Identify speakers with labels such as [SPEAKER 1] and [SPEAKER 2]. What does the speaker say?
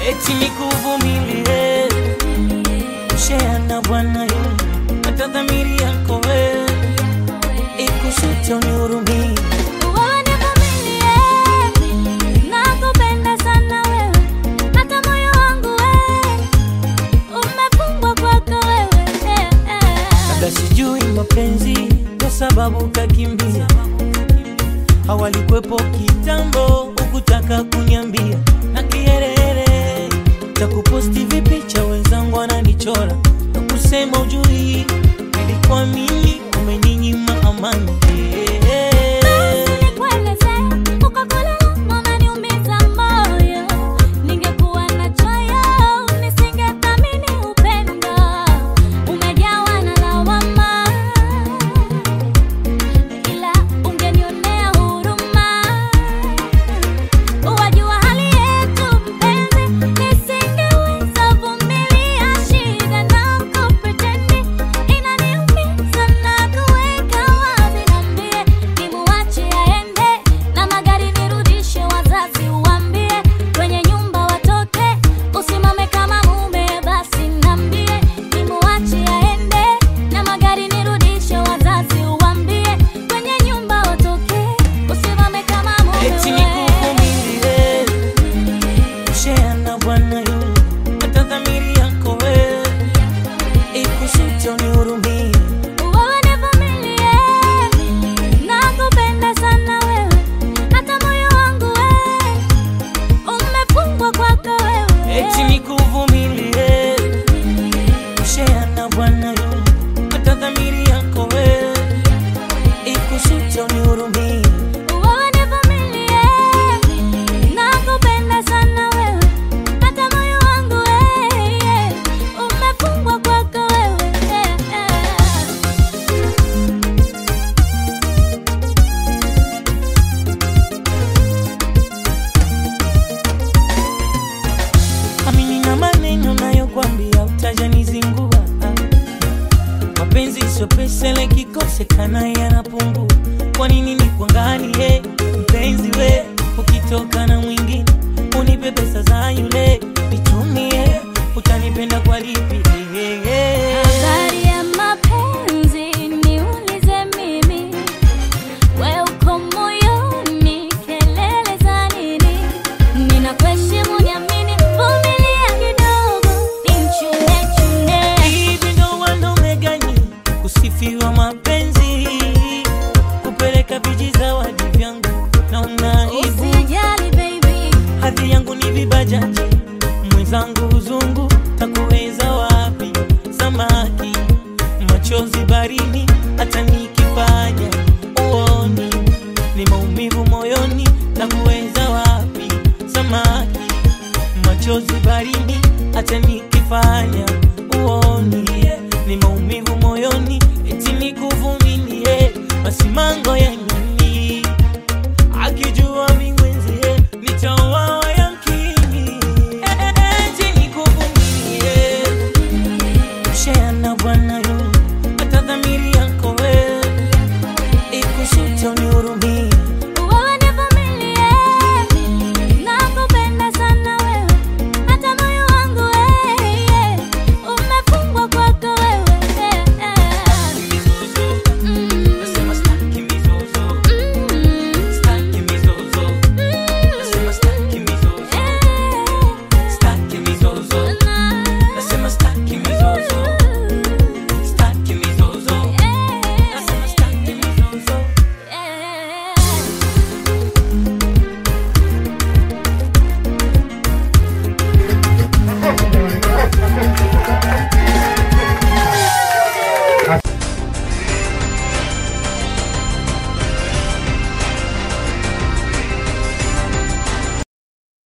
[SPEAKER 1] eti nikuvumilie, share na Bwana yu hata dhamiri yako wewe ikusute unihurumie.
[SPEAKER 2] Wewe nivumilie, nakupenda sana wewe, hata moyo wangu wewe umefungwa kwako wewe. eh, eh.
[SPEAKER 1] Labda sijui mapenzi kwa sababu kakimbia, hawalikwepo kitambo, ukutaka kunyambia na kiherehere cha kuposti vipicha, wenzangu wananichora na kusema ujui, ilikuwa mimi umeninyima amani
[SPEAKER 2] Nikueleze, uko kule unaniumiza moyo. Ningekuwa na choyo, nisingethamini upendo. Umejawa na lawama, ila ungenionea huruma. Wajua hali yetu mpenzi, nisingeweza vumilia shida na kupretendi. Inaniumiza na kuweka wazi, niambie nimuache aende na magari nirudishe, wazazi uambie kwenye nyumba watoke, usimame kama mume. Basi niambie nimuache aende na magari nirudishe, wazazi uambie kwenye nyumba watoke, usimame kama mume.
[SPEAKER 1] eti nikuvumilie, share na Bwana yu hata dhamiri yako wewe ikusute unihurumie.
[SPEAKER 2] Wewe nivumilie, nakupenda sana wewe, hata moyo wangu wewe umefungwa kwako wewe.
[SPEAKER 1] eti nikuvumilie, share na Bwana yu hata dhamiri yako wewe ikusute unihurumie.
[SPEAKER 2] Wewe nivumilie, nakupenda sana wewe, hata moyo wangu wewe umefungwa kwako wewe.
[SPEAKER 1] Amini na maneno nayokwambia utajanizingua. Mapenzi sio pesa, ile kikosekana yanapungua. Kwa nini nikuangalie mpenzi we, ukitoka na mwingine unipe pesa za yule nitumie, utanipenda kwa lipi?
[SPEAKER 2] Habari ya mapenzi niulize mimi, we uko moyoni, kelele za nini? Ninakuheshimu, niamini, vumilia kidogo, nimchune chune.
[SPEAKER 1] Hivi ndo wanaume gani kusifiwa mapenzi, kupeleka vijizawadi vyangu na unaibu
[SPEAKER 2] Usijali baby,
[SPEAKER 1] hadhi yangu ni vibajaji, mwenzangu uzungu, takuweza wapi? Samaki machozi barini, hata nikifanya uoni ni maumivu moyoni, takuweza wapi? Samaki machozi barini, hata nikifanya uoni ni maumivu moyoni, eti nikuvumilie, basi mango yani